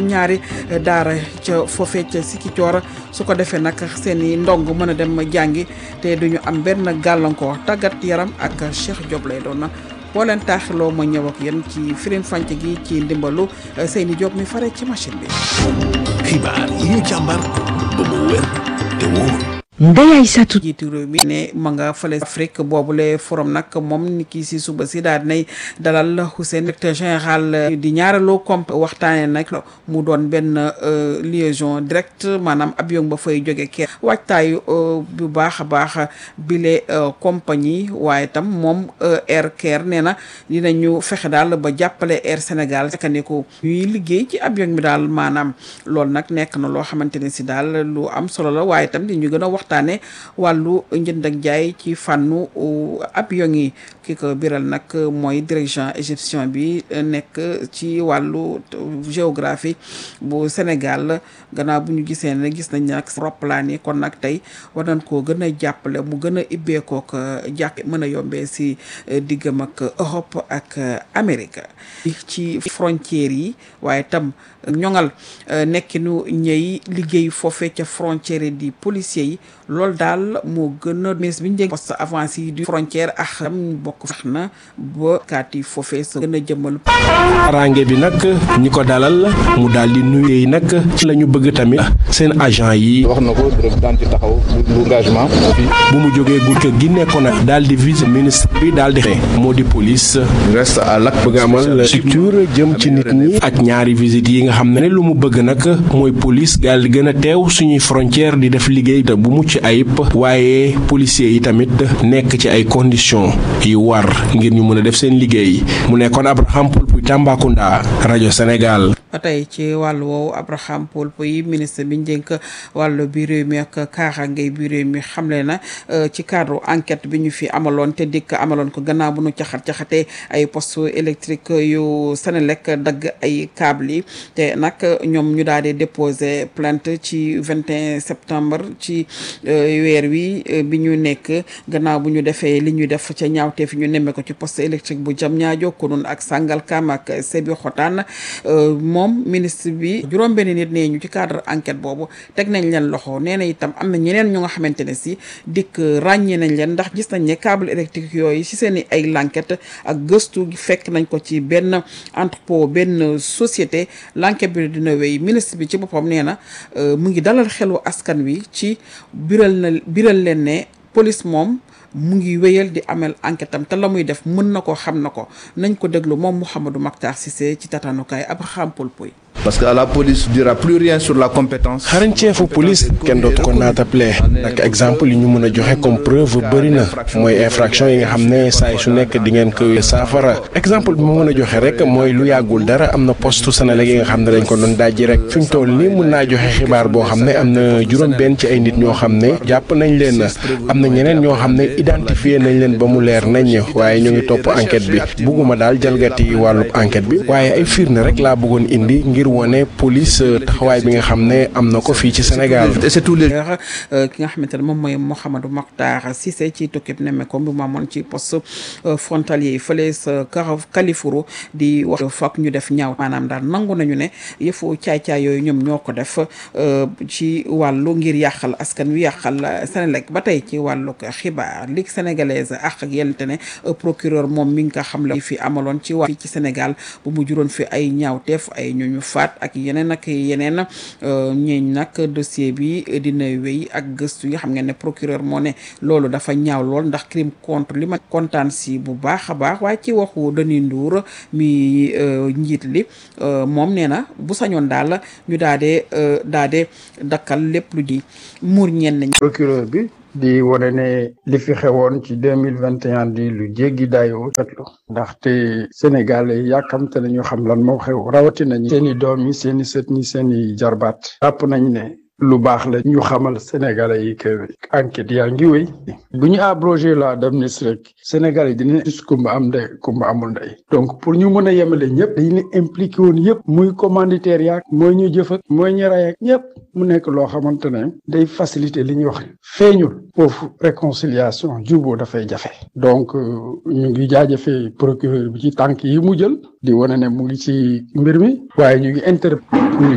juróom-ñaari daara ca foofee ca Sikicoor su ko defee nag seen i ndong mën a dem jàngi te duñu am benn gàllankoor tàggat yaram ak Cheikh Diop lay doon na boo leen taaxiloo ma ñëw ak yéen ci firim fànc gi ci ndimbalu Seyni Diop mi fare ci machine bi. xibaar yi ñu càmbar ba mu wér te wóor. Ndeye Aïssatou jiitu réew mi ne ma nga fële Afrique boobule forum nag moom ni kii si suba si daal dinay dalal Hussein directeur général di ñaareelu comp waxtaane nag mu doon benn liaison directe maanaam avion ba fay jóge kee waajtaayu bu baax a baax bile compagnie waaye tam moom Air Caire nee na dinañu fexe daal ba jàppale Air Sénégal kandiku ñuy liggéey ci avion bi daal maanaam loolu nag nekk na loo xamante ne si daal lu am solo la waaye tam di ñu gën a wax waxtaane wàllu njënd ak jaay ci fànnu avion yi ki ko biral nag mooy dirigeant égyptien bi nekk ci wàllu géographie bu Sénégal gannaaw bu ñu gisee ne gis nañ nag roplaan yi kon nag tey war nañ koo gën a jàppale mu gën a ibbeekook jàkk mën a yombee si diggam ak Europe ak Amérique ci frontières yi waaye tam ñoŋal nekkinu ñëy liggéey foofee ca frontière yi di policiers yi loolu daal moo gën a ministre bi ñu dégg poste avancé yi du frontière ak am bokk fex na ba kaat yi foofee sa gën a jëmmal range bi nag ñi ko dalal mu daal di nuyee nag ci la ñu bëgg tamit seen agent yi wax na ko daan ci taxaw bu engagement bu mu jógee gu kër gi nekkoon nag daal di vice ministre bi daal di moo di police reste à l'acte bëgg amal structure jëm ci nit ñi ak ñaari visite yi nga xam ne lu mu bëgg nag mooy police daal di gën a teew suñuy frontière di def liggéey te bu mucc ayib waaye policiers yi tamit nekk ci ay conditions yu war ngir ñu mën a def seen liggéey mu nekkoon Abraham Poulpuy Tambacounda rajo Sénégal. ba tey ci wàllu woowu Abraham Poulpuy ministre bi njënk wàllu bi réew mi ak kaaraange bi réew mi xamle na ci cadre enquête bi ñu fi amaloon te dikk amaloon ko gannaaw bu nu caxat caxatee ay poste électrique yu Senelec dagg ay câble yi te nag ñoom ñu daal di déposer plainte ci 21 septembre ci weer wi bi ñu nekk gannaaw bu ñu defee li ñu def ca ñaawteef ñu nemme ko ci poste électrique bu jam ñaajo konun ak Sangalkam ak Sébi Xotaan moom ministre bi juróom-benn nit nee ñu ci cadre enquête boobu teg nañ leen loxo nee na itam am na ñeneen ñu nga xamante ne si dikk ràññee nañ leen ndax gis nañ ne câble électrique yooyu si seen i ay l'enquête ak gëstu fekk nañ ko ci benn entrepôt benn société l'enquête bi dina wéy ministre bi ci boppam nee na mu ngi dalal xelu askan wi ci biral na biral leen ne police moom mu ngi wéyal di amel enquête am te la muy def mën na ko xam na ko nañ ko déglu moom Mouhamadou Mactar Cissé ci tatanukaay Abraham Poulpuy parce que à la police ne dira plus rien sur la compétence. xarañceefu police kenn dootu ko naatable nag exemple yi ñu mën a joxe comme preuve bëri na mooy infraction yi nga xam ne saay su nekk di ngeen koy saafara exemple bi ma mën a joxe rek mooy lu yàggul dara am na poste Senelec yi nga xam ne dañ ko doon dajji rek fi mu toll nii mun naa joxe xibaar boo xam ne am na juróom-benn ci ay nit ñoo xam ne jàpp nañ leen am na ñeneen ñoo xam ne identifié nañ leen ba mu leer nañ waaye ñu ngi topp enquête bi bugguma daal jalgati wàllub enquête bi waaye ay firnde rek laa bëggoon indi ngir wone police taxawaay bi nga xam ne am na ko fii ci Sénégal. et c'est tous les. ki nga xamante ne moom mooy Mouhamadou Makhtar Cissé ci tukkib nemmeeku bi mu amoon ci poste frontalier yi fële sa Kalifuru di wax foog ñu def ñaaw maanaam daal nangu nañu ne yëfu caay-caay yooyu ñoom ñoo ko def ci wàllu ngir yàqal askan wi yàqal Sénélec ba tey ci wàllu xibaar Ligue sénégalaise ak ak yelente ne procureur moom mi nga xam la fi amaloon ci waa fii ci Sénégal bu mu juróon fi ay ñaawteef ay ñooñu faat ak yeneen ak yeneen ñeeñ nag dossier bi dina wéy ak gëstu yi xam ngeen ne procureur moo ne loolu dafa ñaaw lool ndax crime contre li ma kontaan si bu baax a baax waaye ci waxu Denis Ndour mi njiit li moom nee na bu sañoon daal ñu daa dee daa dee dakkal lépp lu di muur ñenn procureur bi di wane ne li fi xewoon ci deux mille vingt et un di lu jéggi dayoo fetlu ndaxte Sénégal yàkkamte nañu xam lan moo xew rawatina ñi seen i doom yi seen i sët ñi seen i jarbaat jàpp nañ ne lu baax la ñu xamal sénégalais yi que enquête yaa ngi wéy bu ñu abrogé la d'amnistie rek sénégalais yi dina gis kumba am ndey kumba amul ndey donc pour ñu mën a yemale ñëpp dañu impliqué woon yëpp muy commanditaire yaak mooy ñu jëf ak mooy ñu ray ak ñëpp mu nekk loo xamante ne day faciliter li ñuy wax feeñul foofu réconciliation juboo dafay jafe donc ñu ngi jaajëfee procureur bi ci tànk yi mu jël di wane ne mu ngi ci mbir mi waaye ñu ngi inter